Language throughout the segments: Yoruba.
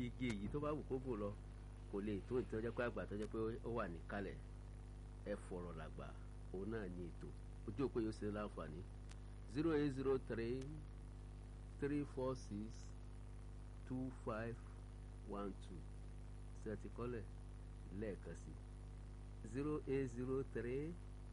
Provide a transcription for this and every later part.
yege èyí tó bá wù kó gùn lọ kò lè tó ìtọ́jọ́ pé àgbà tọ́jọ́ pé ó wà níkàlẹ̀ ẹ fọ̀rọ̀ làgbà òun náà ní ètò ojú òpó yóò ṣe láǹfààní zero eight zero three three four six two five one two ṣètì kọ́lẹ̀ lẹ́ẹ̀kan sí zero eight zero three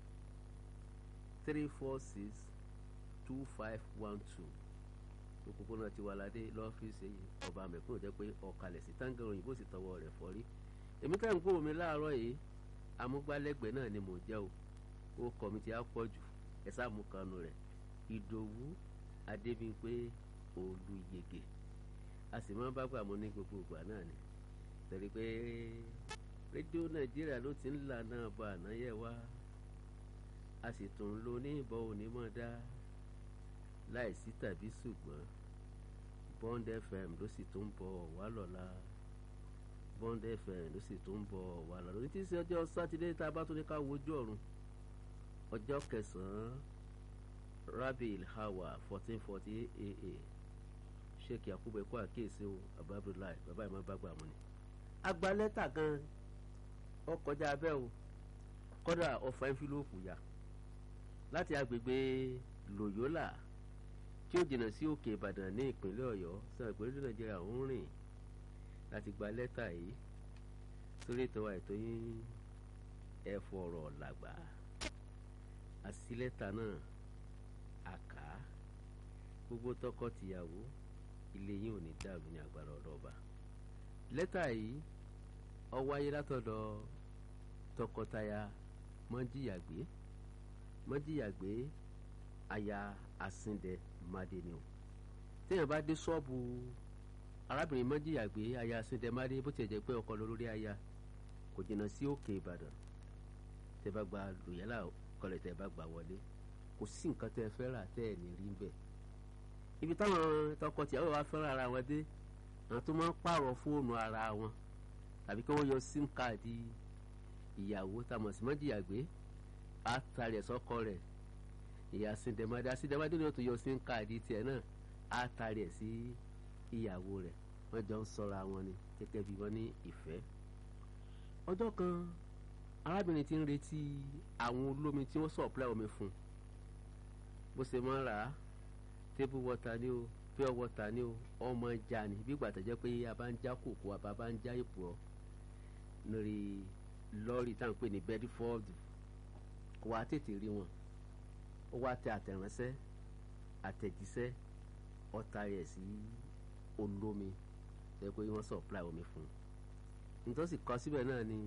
three four six two five one two òpópónà Tiwaládé lọ́fíìsì ọba mẹ́kúnnù jẹ́ pé ọ̀kalẹ̀ sí táǹgà òyìnbó sì tọwọ́ rẹ̀ fọ́rí èmi ká ń gbóhùn mi láàárọ̀ yìí amúgbálẹ́gbẹ̀ẹ́ náà ni mò ń jẹ́ o ó kọ́ mi ti á pọ̀ jù ẹ sáàmù kanu rẹ̀ ìdòwú adébímpé olùyege a sì máa ń bá gbà mọ́ ní gbogbo ìgbà náà ni torí pé rédíò nàìjíríà ló ti ń là náà bá ànáyẹ wá a sì tún ń lo ní ìbọn onímọ̀ dá láìsí tàbí ṣùgbọ́n bond fm ló sì tún bọ̀ wá lọ́la bond fm ló sì tún bọ̀ wá lọ́la ní tí í ṣe ọjọ́ sátidé tá a bá tún ní ká wojú ọ̀run ọjọ́ kẹsàn-án rabil hawa fourteen forty eight aa sheikh yakubu ẹ̀kọ́ àkíyèsí o abdulai bàbá ìmọ̀ bá gbà mọ́ ni. agba lẹ́tà gan ọkọjá abẹ́ o kọ́dà ọ̀fà ẹnfílóòpù yá láti agbègbè loyola tí ó jìnnà sí òkè ìbàdàn ní ìpínlẹ̀ ọ̀yọ́ sọ ìpínlẹ̀ nàìjíríà ń rìn láti gba lẹ́tà yìí sórí ètò àìtó yín ẹ fọ̀rọ̀ làgbà àti lẹ́tà náà àká gbogbo tọkọ-tìyàwó ilé yín ò ní dàrú ní agbára ọlọ́ba lẹ́tà yìí ó wáyé látọ̀dọ̀ tọkọtaya mọ́jìyàgbé mọ́jìyàgbé aya asíndẹ madé ni o téèyàn bá dé ṣọ́ọ̀bù arábìnrin mọ́jìyàgbé aya asíndẹ madé bó tiẹ̀ jẹ́ pé ọkọ lórí aya kò jìnnà sí òkè ìbàdàn tẹ́ bá gba lòyálà kọlẹ̀ tẹ́ bá gbà wọlé kò sí nǹkan tẹ́ fẹ́ rà tẹ́ ẹ̀ ní rí bẹ́ẹ̀ ibi táwọn tọkọtìyàwó wa fẹ́ràn ara wọn dé àwọn tó máa ń pààrọ̀ fóònù ara wọn tàbí kí wọ́n yọ sim káàdì ìyàwó tamọ̀ sí mọ́jìyàgbé àtàrí ẹ̀sọ́kọ rẹ̀ ìyá síndẹ̀mádé síndẹ̀mádé ni ó tún yọ sim káàdì tiẹ̀ náà àtàrí ẹ̀ sí ìyàwó rẹ̀ wọ́n jọ ń sọ́ra wọn ni gẹ́gẹ́ bí wọ́n ní ìfẹ́. ọjọ́ kan arábìnrin ti ń retí àwọn olómi tí wọ́n supply omi fún un bó ṣe máa ń rà á table water ni o pure water ni o ọmọ ja ni bí gbàtà jẹ́ pé a bá ń já kòkó a bá ń já èpò ọ lórí lọ́ọ̀rì tá à ń pè ní bedford kò wá tètè rí wọn ó wá tẹ àtẹ̀ránṣẹ́ àtẹ̀jíṣẹ́ ọ̀tá rẹ̀ sí olómi jẹ́ pé wọ́n supply omi fún un nítòsí kọ síbẹ̀ náà ni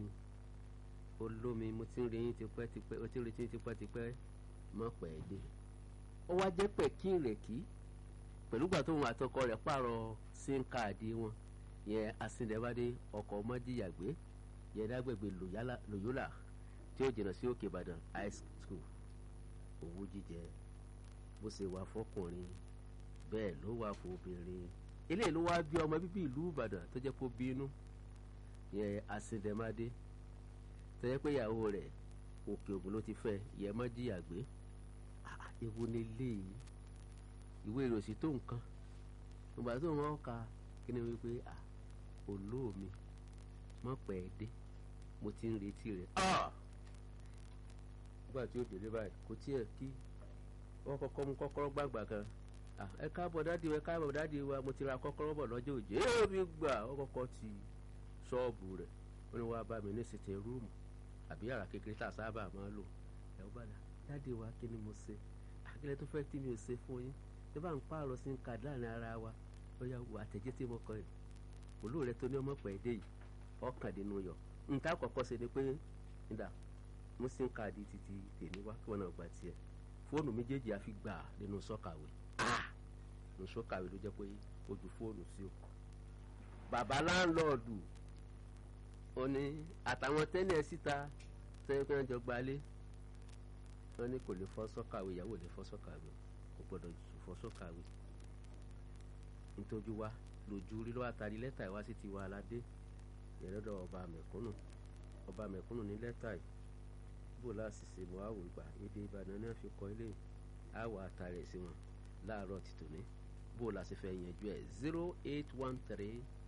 olómi mo ti ń rí yín tipẹ́tipẹ́ o ti ń retí yín tipẹ́tipẹ́ mọ́ pẹ́ dé ó wá jẹ́ pẹ̀kí ìrèkí pẹ̀lú gbà tóun àtọkọ rẹ̀ pààrọ̀ sim káàdì wọn yẹn asíndẹ́bádé ọkọ̀ ọmọdéyàgbé yẹn dágbègbè lòyólà tí ó jìnnà sí òkè ìbàdàn high school owó jíjẹ bó ṣe wà fọkùnrin bẹ́ẹ̀ ló wà fún obìnrin eléyìí ló wá bí ọmọ bíbí ìlú ìbàdàn tó jẹ́ kó bínú yẹn asíndẹ́bádé tó jẹ́ pé ìyàwó rẹ̀ òkè ògùn ló ti fẹ́ yẹn mọ́díyàgbé èwo ni léyìí ìwé ìròsì tó nǹkan ìgbà tó wọn ka kí ni wípé à olóòmi mọ̀ pẹ́ dé mo ti ń retí rẹ̀ nígbà tí ó délé báyìí kò tiẹ̀ kí wọ́n kọ́kọ́ mú kọ́kọ́rọ́ gbàgbà kan ẹ káàbọ̀ dáàdi wa ẹ káàbọ̀ dáàdi wa mo ti ra kọ́kọ́rọ́ bọ̀ lọ́jọ́ òjò ẹ mi gbà ó kọ́kọ́ ti ṣọ́ọ̀bù rẹ̀ ó ní wàá bá mi ní sètè rúùmù àbí yàrá kékeré tá a sábà máa lò ẹ̀ ó bá dà dáàdi wa kí ni mo ṣe àkílẹ̀ tó fẹ́ tí mi ò ṣe fún yín tó bá ń pààrọ̀ sí ká láàrin ara wa ó yà wò àtẹ̀jẹ́ tí mo kọ ẹ̀ olóò rẹ tó ní ọmọ pẹ̀ dé yìí ọkàndínú yọ nǹkan àkọ́kọ́ ṣe ni pé nígbà mú sim káàdì títí tèmi wá kí wọn náà gba tiẹ̀ fóònù méjèèjì àfi gbà nínú sọ́kàwé nínú sọ́kàwé ló jẹ́ pé ó ju fóònù sí o bàbá láńlọ́ọ̀dù ó ní àtàwọn tẹ́lẹ̀ síta tẹ́lẹ̀ pé wọ́n jọ gbalé wọ́n ní kò lè fọ́ sọ́kàwé ìyàwó lè fọ́ sọ́kàwé kò gbọ́dọ̀ fọ́ sọ́kàwé nítorí wá lójú lílọ́ àtàrí lẹ́tà ìwá sí tiwa aládé ìrẹ́dọ̀ ọba mẹ̀kúnnù ọba mẹ̀kúnnù ní lẹ́tà yìí bó láti ṣe mọ́ àwò ìgbà èdè ìbàdàn náà fi kọ ilé àwọ̀ àtàrẹ̀ sí wọn láàárọ̀ tìtòní bó la ṣe fẹ́ yanjú ẹ̀ zero eight one three